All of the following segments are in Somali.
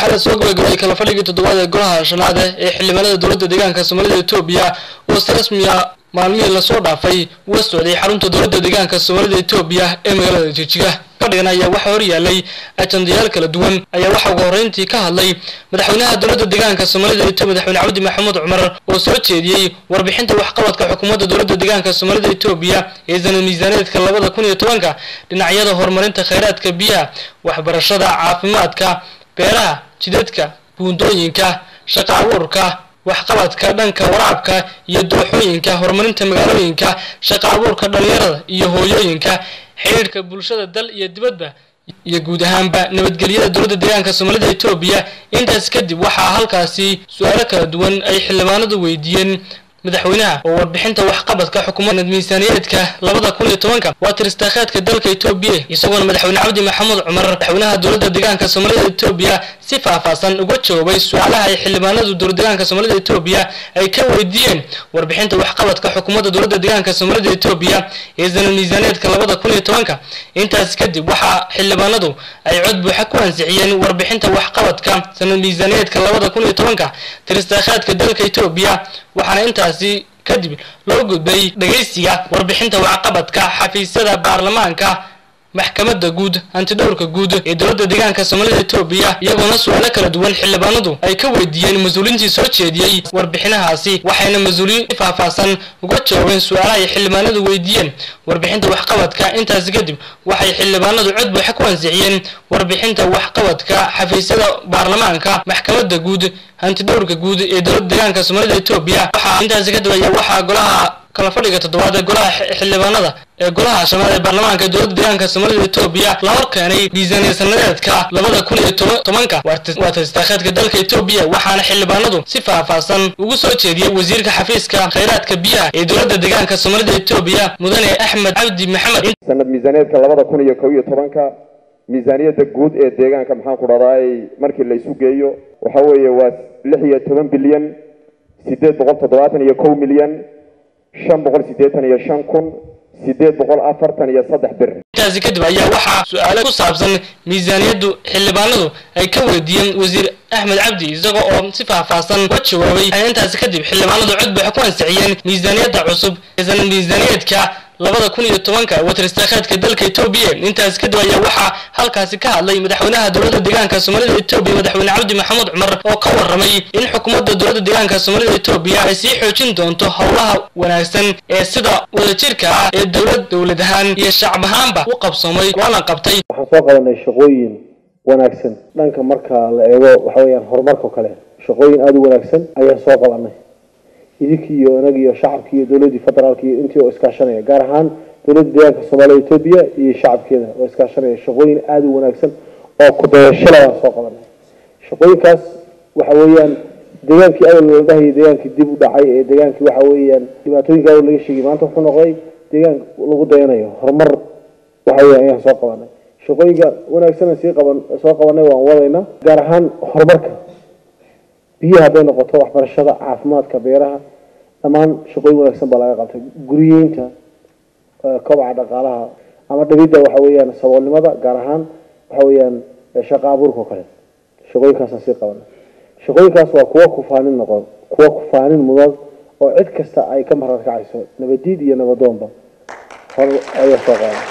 la soo gabagabay kala fadhigii toddobaad ee golaha shanaad ee xildhibaanada dowladda deegaanka soomaalida etoobiya oo si rasmiya maalmihii lasoo dhaafay uga socday xarunta dowladda deegaanka soomaalida etoobiya ee magaalada jijiga fadhigan ayaa waxaa horyaalay ajandayaal kala duwan ayaa waxaa ugu horreyntii ka hadlay madaxweynaha dowladda deegaanka soomaalida etoobiya madaxweyne cabdi maxamuud cumar oo soo jeediyey warbixinta waxqabadka xukuumadda dowladda deegaanka soomaalida etoobiya ee sanad miisaaneedka labada kun iyo tobanka dhinacyada horumarinta khayraadka biyaha waxbarashada caafimaadka beeraha jidadka buundooyinka shaqa abuurka waxqabadka dhanka waraabka iyo dooxooyinka horumarinta magaalooyinka shaqa abuurka dhalinyarada iyo hooyooyinka xidhiidhka bulshada dal iyo dibadba iyo guud ahaanba nabadgelyada dowladda deegaanka soomaalida etoobiya intaas kadib waxaa halkaasi su-aalo kala duwan ay xildhibaanadu weydiiyeen madaxweynaha oo warbixinta waxqabadka xukuumadda miisaaniyaedka labada kun iyo tobanka waa tiristaakhaadka dalka etoobiya isagoona madaxweyne cabdi maxamuud cumar madaxweynaha dowladda deegaanka soomaalida etoobiya si faahfaahsan uga jawaabay su-aalaha ay xildhibaanadu dowlad deegaanka soomaalida etoobiya ay ka weydiiyeen warbixinta waxqabadka xukuumadda dowladda deegaanka soomaalida etoobiya ee sanad miisaaneedka labada kun iyo tobanka intaas kadib waxaa xildhibaanadu ay cod buuxa ku ansixiyeen warbixinta waxqabadka sanad miisaaneedka labada kun iyo tobanka tiristaakhaadka dalka etoobiya waxaana intaasi kadib loo gudbay dhegaysiga warbixinta waxqabadka xafiisyada baarlamaanka maxkamadda guud hantidhowrka guud ee dowladda deegaanka soomaalida etoobiya iyagoona su-aalo kala duwan xildhibaanadu ay ka weydiiyeen mas-uuliintii soo jeediyey warbixinahaasi waxayna mas-uuliyiin si faahfaahsan uga jawaabeen su-aalaha ay xildhibaanadu weydiiyeen warbixinta waxqabadka intaasi kadib waxay xildhibaanadu cod buuxa ku ansixiyeen warbixinta waxqabadka xafiisyada baarlamaanka maxkamadda guud hantidhowrka guud ee dowladda deegaanka soomaalida etoobiya waxaa intaasi kadib ayaa waxaa golaha kala fadhiga toddobaad ee golaha xildhibaanada ee golaha shanaad ee baarlamaanka ee dowladda deegaanka soomaalida etoobiya la hor keenay miisaaniya sanadeedka labada kun iyo tobanka waa tiristaakheedka dalka etoobiya waxaana xildhibaanadu si faahfaahsan ugu soo jeediyey wasiirka xafiiska khayraadka biyaha ee dowladda deegaanka soomaalida etoobiya mudane axmed cabdi maxamed sanad miisaaneedka labada kun iyo kow iyo tobanka miisaaniyadda guud ee deegaanka maxaan ku dhahdaay markii la isu geeyo waxa weeye waa lix iyo toban bilyan sideed boqol toddobaatan iyo kow milyan shan boqol siddeetan iyo shan kun sideed boqol afartan iyo saddex bir intaasi kadib ayaa waxaa su-aalo ku saabsan miisaaniyaddu xildhibaanadu ay ka weydiiyeen wasiir axmed cabdi isaga oo si faahfaahsan uga jawaabay intaasi kadib xildhibaanadu cod buuxa ku ansixiyeen miisaaniyadda cusub ee sanad miisaaniyeedka labada kun iyo tobanka watiristaakhaadka dalka etoobiya intaas kadib ayaa waxaa halkaasi ka hadlay madaxweynaha dowladda deegaanka soomaalida etoobiya madaxweyne cabdi maxamuud cumar oo ka warramay in xukuumadda dowladda deegaanka soomaalida etoobiya ay sii xoojin doonto howlaha wanaagsan ee sida wadajirka ah ee dowlad dowlad ahaan iyo shacab ahaanba u qabsoomay waana qabtay waxaan soo qabanay shaqooyin wanaagsan dhanka marka la eego waxa weeyaan horumarka kale shaqooyin aada u wanaagsan ayaan soo qabanay idinkii iyo inag iyo shacabkii iyo dowladdii federaalka iyo intii oo iskaashanaya gaar ahaan dowladda deegaanka soomaalida etoobiya iyo shacabkeeda oo iskaashanaya shaqooyin aada u wanaagsan oo ku-dayashada waan soo qabanay shaqooyinkaas waxa weeyaan deegaankii awal la dhahayay deegaankii dib u dhacay ee deegaankii waxa weeyaan dhibaatooyinka awal laga sheegay maanta wuxuu noqday deegaan lagu dayanayo horumar waxa weeyaan ayaan soo qabanay shaqooyinka wanaagsan sii qaban soo qabanay waan wadayna gaar ahaan horumarka biyaha hadday noqoto waxbarashada caafimaadka beeraha dhammaan shaqooyin wanaagsan baa laga qabtay guriyeynta kobaca dhaqaalaha ama dhibidda waxa weeyaan saboolnimada gaar ahaan waxa weeyaan shaqa abuurka oo kale shaqooyinkaasaan sii qabanay shaqooyinkaas waa kuwa kufaanin noqon kuwa kufaanin mudan oo cid kasta ay ka marar kacayso nabadiid iyo nabadoonba hor ayaa soo qaaday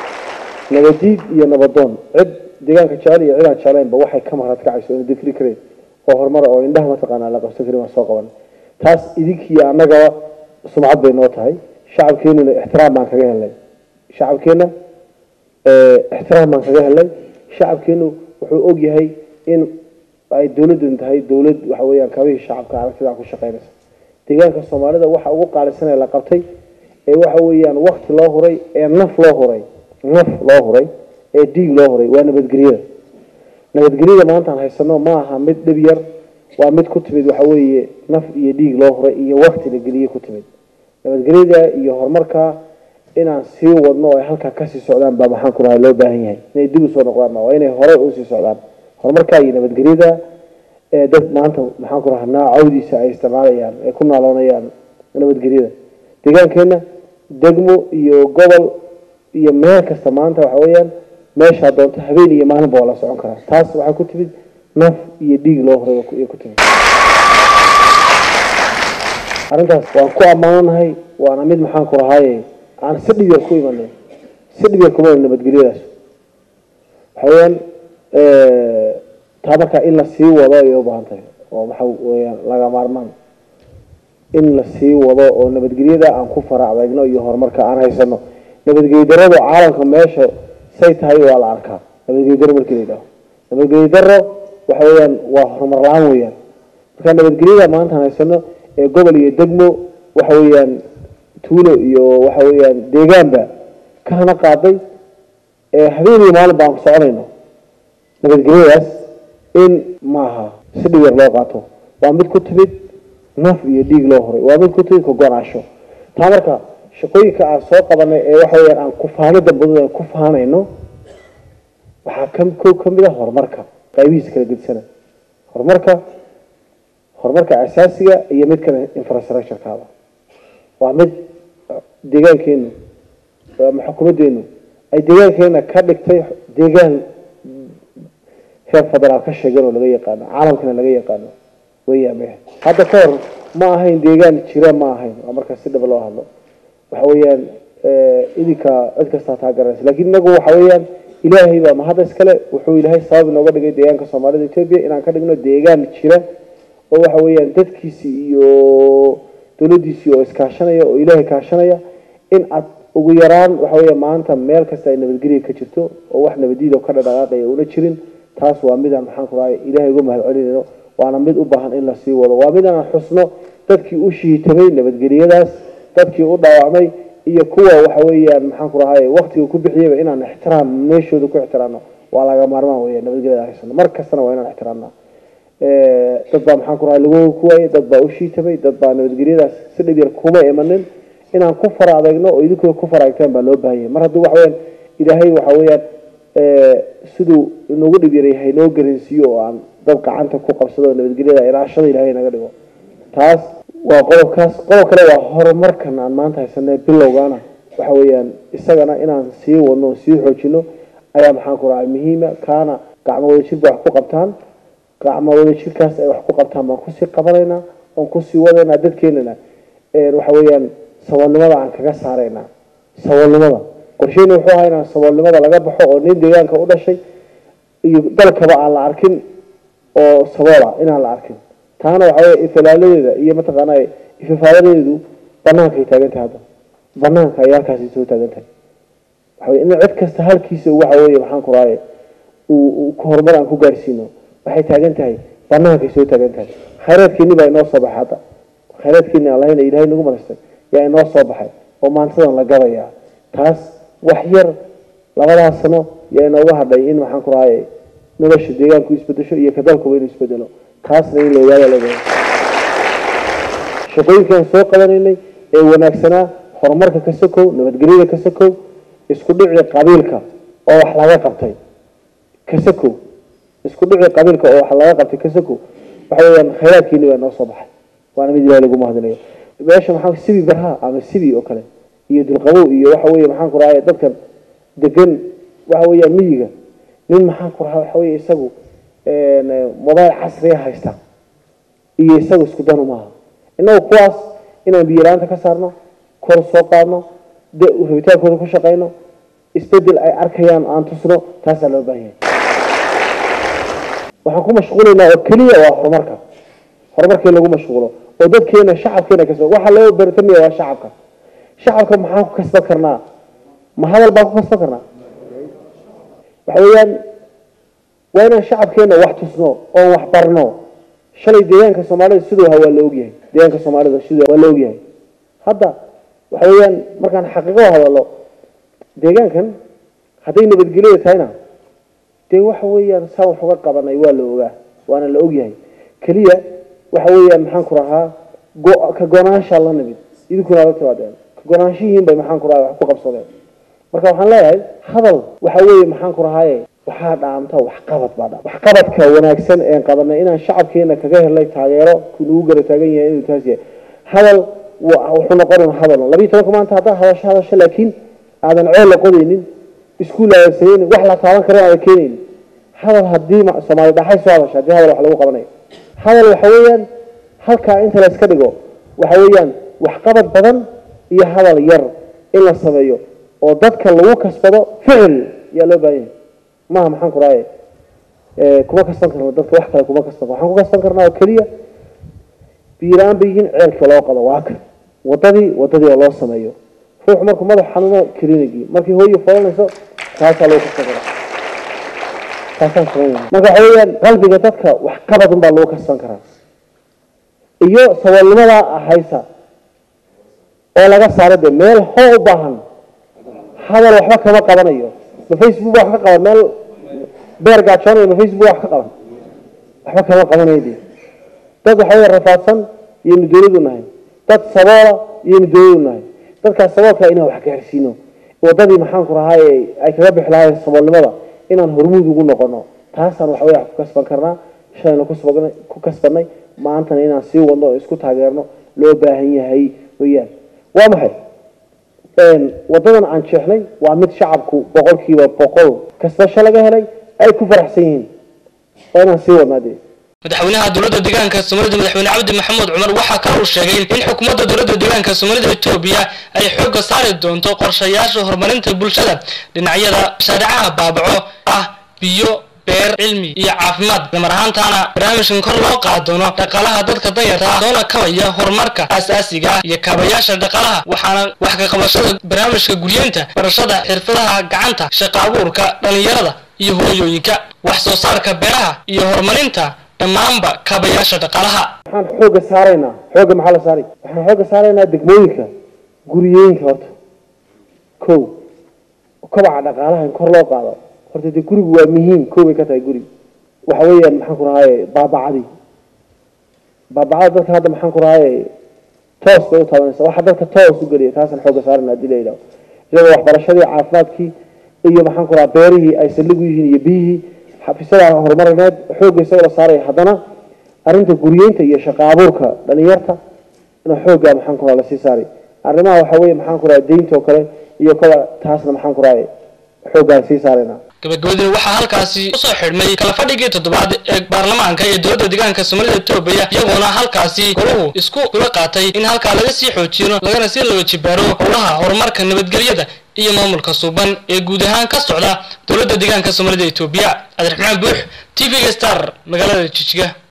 nabadiid iyo nabadoon cid deegaanka jecel iyo cid aan jeclaynba waxay ka marar kacayso ina difri kareen oo horumar oo indhaha mataqaanaa la qabsan karin waan soo qabanay taas idinkii annagaba sumcad bay noo tahay shacabkeenuna ixtiraam baan kaga helnay shacabkeenna ixtiraam baan kaga helnay shacabkeenu wuxuu og yahay in ay dowladdan tahay dowlad waxa weeyaan kabihii shacabka aragtida ku shaqeynaysa deegaanka soomaalida waxa ugu qaalisanee la qabtay ee waxa weeyaan wakti loo huray ee naf loo huray naf loo huray ee dhiig loo huray waa nabadgelyada nabadgelyada maanta aan haysano ma aha mid dhib yar waa mid ku timid waxa weeye naf iyo dhiig loo huray iyo wakti la geliye ku timid nabadgelyada iyo horumarka inaan sii wadno oo ay halkaa kasii socdaan baa maxaan ku rahay loo baahan yahay inay dib usoo noqdaan ma waa inay horey usii socdaan horumarka iyo nabadgelyada ee dad maanta maxaan ku rahaa naacawdiisa ay isticmaalayaan ay ku naaloonayaan nabadgelyada deegaankeenna degmo iyo gobol iyo meel kasta maanta waxa weeyaan meeshaa doonto habeen iyo maalinba waa la socon karaa taas waxaa ku timid naf iyo dhiig loo horay ay ku timi arrintaas waan ku ammaananahay waana mid maxaan ku rahaaye aan si dhib yar ku imanay si dhib yar kuma nabadgelyadaas waxa weeyaan taa markaa in la sii wado ayay u baahan tahay oo waxa weeyaan laga maarmaan in la sii wado oo nabadgelyada aan ku fara adeegno iyo horumarka aan haysano nabadgelyo daradu caalamka meesha say tahay waa la arkaa nabadgelyo daro markii la yidhaaho nabadgelyo daro waxa weeyaan waa horumar la-aan weeyaan marka nabadgelyada maanta aan haysano ee gobol iyo degmo waxa weeyaan tuulo iyo waxa weeyaan deegaanba kahana qaaday ee habeen iyo maalin baan soconayno nabadgelyadaas in maaha si dhib yar loo qaato waa mid ku timid naf iyo dhiig loo horay waa mid ku timid ka go-naasho taa marka shaqooyinka aan soo qabanay ee waxa weeyaan aan kufaanida badan aan ku faanayno waxaa ka ko ka mid a horumarka qaybihiisa kala gedisanay horumarka horumarka asaasiga iyo mid kale infrastructurekaada waa mid deegaankeenu ama xukuumaddeenu ay deegaankeena ka dhigtay deegaan heer federaal ka sheegan oo laga yaqaano caalamkana laga yaqaano weyaame hadda ka hor ma ahayn deegaan jira ma ahayn waa markaa si dhaba loo hadlo waxa weeyaan idinka cid kastaa taa garanaysa lakin inagu waxa weeyaan ilaahay baa mahadda iskale wuxuu ilaahay sabab inooga dhigay deegaanka soomaalida etoobiya inaan ka dhigno deegaan jira oo waxa weeyaan dadkiisi iyo dowladdiisii oo iskaashanaya oo ilaahay kaashanaya in aad ugu yaraan waxa weya maanta meel kasta ay nabadgelya ka jirto oo wax nabadiida ka dhadhaqaaqaya una jirin taas waa midaan maxaan ku rahay ilaahay uga mahad celinayno waana mid u baahan in lasii wado waa mid aan xusno dadkii u shiitamay nabadgelyadaas dadkii u dhaawacmay iyo kuwa waxa weeyaan maxaan ku rahay waktiga ku bixiyaba inaan ixtiraam meeshooda ku ixtiraamno waa laga maarmaan weya nabadgelyada haysano mar kastana waa inaan ixtiraamna dad baa maxaan ku rahay lagu ku waayay dad baa u shiitamay dad baa nabadgelyadaas si dhib yar kuma imanin inaan ku fara adeegno oo idinkooda ku fara adeegtaan baa loo baahan yahay mar hadduu waxa weyaan ilaahay waxa weeyaan siduu inoogu dhib yaray haynoo garansiiyo oo aan dad gacanta ku qabsado nabadgelyada ilaashada ilaahay naga dhigo taas waa qodobkaas qodob kale waa horumarkan aan maanta haysanay bilowgaana waxa weeyaan isagana inaan sii wadno sii xoojino ayaa maxaan ku rahay muhiima kaana gacmo wadajir ba wax ku qabtaan gacmo wadajirkaas ay wax ku qabtaan baan kusii qabanaynaa oon kusii wadaynaa dadkeenana waxa weeyaan saboolnimada aan kaga saaraynaa saboolnimada qorsheyn wuxuu ahaa inaan saboolnimada laga baxo oo nin deegaanka u dhashay iyo dalkaba aan la arkin oo saboola inaan la arkin taana waxa weya ifalaaladeeda iyo mataqaana ifafaaladeedu banaankaay taagan tahay hadda banaanka ay halkaasi soo taagan tahay waxa wey in cid kasta halkiisa waxa weeye maxaan ku rahay uu horumar aan ku gaarsiino waxay taagan tahay banaankaay soo taagan tahay khayraadkeeni baa inoo soo baxay hadda khayraadkeeni aan lahayna ilaahay nagu marastay yaa inoo soo baxay oo maantadan la gadayaa taas wax yar labadaas sano yaa inooga hadhay in maxaan ku rahay nolosha deegaanku isbedesho iyo ka dalkuba inuu isbedelo taasna in la ogaada la shaqooyinkaan soo qabanaynay ee wanaagsanaa horumarka ka sokow nabadgelyada ka sokow isku dhici qabiilka oo wax laga qabtay ka sokow isku dhici qabiilka oo wax laga qabtay ka sokow waxa weeyaan khayraadkeeni baa noo soo baxay waana mid ilahi lagu mahadinayo meesha maxaa sibi barha ama sibi oo kale iyo dulqabow iyo waxa weeye maxaan ku rahay dadkan degan waxa weeyaan miyiga nin maxaan ku rahaa waxa weeye isagu mobail casriya haysta iyo isagu isku danu maaha innagu kuwaas inaan biyalaanta ka saarno kor soo qaadno rabitaankooda ku shaqayno isbedel ay arkayaan aan tusno taasaa loo baahan yahay waxaan ku mashquulaynaa oo keliya waa horumarka horumarkii lagu mashquulo oo dadkeena shacabkeena kasba waxaa loo baratamaya waa shacabka shacabka maxaan ku kasban karnaa ma hadal baan ku kasban karnaa waxa weeyaan waa inaan shacabkeena wax tusno oon wax barno shalay deegaanka soomaalida siduu ahaa waa la ogyahay deegaanka soomaalida siduu waa la ogyahay hadda waxa weeyaan markaan xaqiiqo hadalo deegaankan hadday nabadgelyada tahayna dee waxa weeyaan saa wax uga qabanay waa la ogaa waana la ogyahay keliya waxa weeyaan maxaan ku rahaa go- ka go-naanshaa la nimid idinkuna la timaadeen ka go-naanshihiin bay maxaan ku rahaa wax ku qabsadeen marka waxaan leeyahay hadal waxa weeye maxaan ku rahaaye waxaa dhaamta waxqabad baa dha waxqabadka wanaagsan een qabanay inaan shacabkeena kaga helnay taageero kunugu gara taagan yahay inuu taas yahay hadal wuxuu noqon hadal labiiyi tobanka maanta haddaa hadasho hadasho laakiin aadan ceel la qodaynin iskuul aadan sameynin wax la taaban karin aadan keenaynin hadal haddii ma- soomaali dhaxay soo hadasha haddii hadal wax lagu qabanayo hadal waxa weeyaan halkaa inta la iska dhigo waxa weeyaan waxqabad badan iyo hadal yar in la sameeyo oo dadka lagu kasbado ficil yaa loo baahan yahay maaha maxaan ku rahaye Eh, kuma kasban karno dadka wax kale kuma kasban waxaan ku kasban karnaa oo keliya biiraan bay yihiin ceelka loo qado waa kan wadadii wadadii oo loo sameeyo ruux markuu madax xanuuno klinigii markii hooyo folanayso taasaa lagu kasban karaa taasaan sameynaya marka waxa weeyaan qalbiga dadka wax qabad unbaa lagu kasban karaa iyo saboolnimada haysa oo laga saaro dee meel hoo u baahan hadal waxba kama qabanayo ma facebook baa wax ka qaban meel beer gaajoonaya ma facebook wax ka qaban waxba kama qabanayo dee dad waxa weeye rafaadsan iyaynu dowladu nahay dad saboola iyaynu dowladu nahay dadkaas saboolka inaan wax gaarsiino wadadii maxaan ku rahaaye ay kaga bixi lahaayeen saboolnimada inaan hormuud ugu noqono taasaan waxa weye wax ku kasban karnaa shalayna kusbag- ku kasbanay maantana inaan sii wadno oo isku taageerno loo baahan yahay weeyaan waa maxay een, wadadan aan jeexnay waa mid shacabku boqolkiiba boqol kasbasho laga helay ay ku faraxsan yihiin waa inaan sii wadnaa dee madaxweynaha dowladda deegaanka soomaalida madaxweyne cabdi maxamuud cumar waxaa kale uu sheegay in xukuumadda dowladda deegaanka soomaalida etoobiya ay xoogga saari doonto qorshayaasha horumarinta bulshada dhinacyada mashaariicaha baabaco ah biyo beer cilmi iyo caafimaad lamar ahaantaana barnaamijkan kor loo qaadi doono dhaqaalaha dadka danyarta ah soona kabaya horumarka aasaasiga ah iyo kaabayaasha dhaqaalaha waxaana wax ka qabashada barnaamijka guryeenta barashada xirfadaha gacanta shaqa abuurka dhalinyarada iyo hooyooyinka wax soo saarka beeraha iyo horumarinta dhammaanba kaabayaasha dhaqaalaha waxaan xoogga saaraynaa xoogga maxaa la saaray waxaan xoogga saaraynaa degmooyinka guriyooyinka horta kow kobaca dhaqaalaha in kor loo qaado horta dee gurigu waa muhiim kow bay ka tahay guri waxa weeyaan maxaan ku rahaaye baabacadii baabacada dadka hadda maxaan ku rahaaye toos bay u taabanaysa waxa dadka toos u geliya taasaan xoogga saarayna haddii la yidhaho iyadoo waxbarashadii caafimaadkii iyo maxaan ku rahaa beerihii ay saldhig u yihiin iyo biyihii xafiisyada horumarineed xoogga isagoo la saaraya haddana arrinta guryeynta iyo shaqa abuurka dhalinyarta ina xoogga maxaan ku rahaa lasii saaray arrimaha waxa weeye maxaan ku rahaa deynta oo kale iyo koba taasna maxaan ku rahaa xooggaan sii saaraynaa gabagabadina waxaa halkaasi usoo xidhmay kala fadhigii toddobaad ee baarlamaanka ee dowladda deegaanka soomaalida etoobiya iyagoona halkaasi golahu isku kula qaatay in halkaa laga sii xoojino lagana sii laba jibaaro howlaha horumarka nabadgelyada iyo maamulka suuban ee guud ahaan ka socda dowladda deegaanka soomaalida etoobiya cabdiraxmaan buux t v-ga star magaalada jijiga